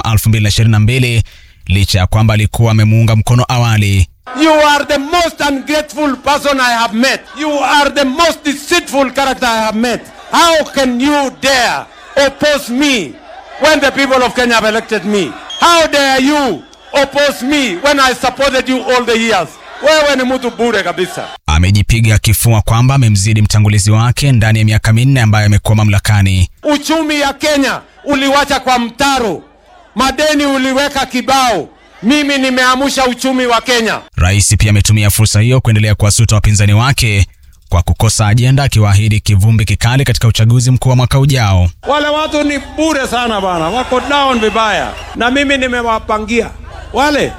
2022 licha ya kwamba alikuwa amemuunga mkono awali. You are the most ungrateful person I have met. You are the most deceitful character I have met. How can you dare oppose me when the people of Kenya have elected me? How dare you oppose me when I supported you all the years? Wewe ni mtu bure kabisa. Amejipiga kifua kwamba amemzidi mtangulizi wake ndani ya miaka minne ambayo amekuwa mamlakani. Uchumi ya Kenya uliwacha kwa mtaro, madeni uliweka kibao. Mimi nimeamsha uchumi wa Kenya. Rais pia ametumia fursa hiyo kuendelea kuwasuta wapinzani wake kwa kukosa ajenda, akiwaahidi kivumbi kikali katika uchaguzi mkuu wa mwaka ujao. Wale watu ni bure sana bana, wako down vibaya, na mimi nimewapangia wale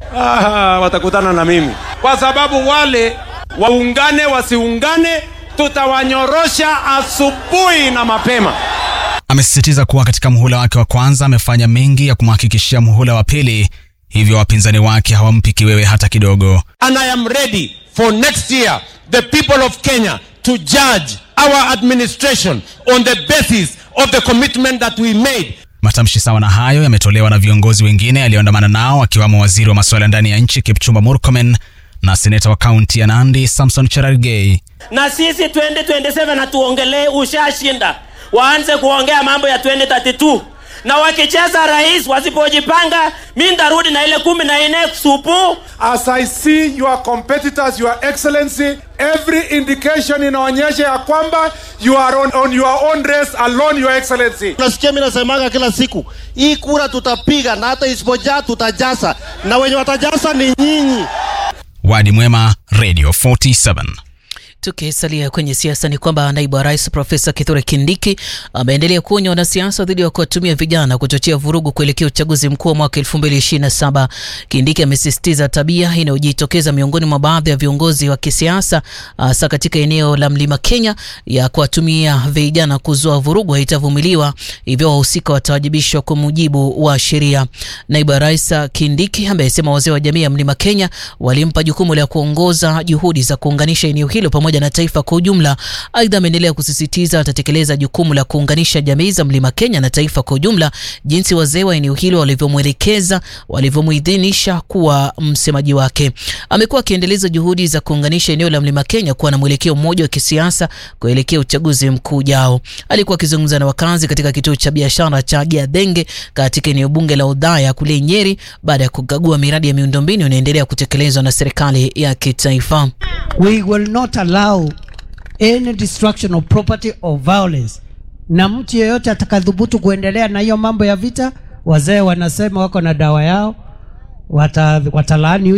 aha, watakutana na mimi kwa sababu wale waungane wasiungane, tutawanyorosha asubuhi na mapema. Amesisitiza kuwa katika muhula wake wa kwanza amefanya mengi ya kumhakikishia muhula wa pili, hivyo wapinzani wake hawampi kiwewe hata kidogo. And I am ready for next year the people of Kenya to judge our administration on the basis of the commitment that we made. Matamshi sawa na hayo yametolewa na viongozi wengine aliyoandamana nao akiwamo waziri wa masuala ya ndani ya nchi Kipchumba Murkomen na seneta wa kaunti ya Nandi Samson Cherargei. na sisi 2027 hatuongelee ushashinda, waanze kuongea mambo ya 2032 na wakicheza rais, wasipojipanga, mi ndarudi na ile kumi na nne supu. As I see your competitors, your excellency, every indication inaonyesha ya kwamba you are on, on your own race alone, your excellency. Nasikia mimi nasemaga kila siku, hii kura tutapiga na hata isipojaa tutajasa, na wenye watajasa ni nyinyi. Wadi Mwema, Radio 47. Tukisalia kwenye siasa ni kwamba naibu wa rais Profesa Kithure Kindiki ameendelea kuonya wanasiasa dhidi ya kuwatumia vijana kuchochea vurugu kuelekea uchaguzi mkuu wa mwaka 2027. Kindiki amesisitiza tabia inayojitokeza miongoni mwa baadhi ya viongozi wa kisiasa hasa katika eneo la Mlima Kenya ya kuwatumia vijana kuzua vurugu haitavumiliwa, hivyo wahusika watawajibishwa kwa mujibu wa sheria. Naibu wa rais Kindiki amesema wazee wa jamii ya Mlima Kenya walimpa jukumu la kuongoza juhudi za kuunganisha eneo hilo pamoja na taifa kwa ujumla. Aidha, ameendelea kusisitiza atatekeleza jukumu la kuunganisha jamii za Mlima Kenya na taifa kwa ujumla, jinsi wazee wa eneo hilo walivyomwelekeza, walivyomuidhinisha kuwa msemaji wake. Amekuwa akiendeleza juhudi za kuunganisha eneo la Mlima Kenya kuwa na mwelekeo mmoja wa kisiasa kuelekea uchaguzi mkuu ujao. Alikuwa akizungumza na wakazi katika kituo cha biashara cha Giadhenge katika eneo bunge la Odhaya kule Nyeri baada ya kukagua miradi ya miundombinu inaendelea kutekelezwa na serikali ya kitaifa. We will not allow any destruction of property or violence. Na mtu yeyote atakadhubutu kuendelea na hiyo mambo ya vita, wazee wanasema wako na dawa yao, wata, watalaani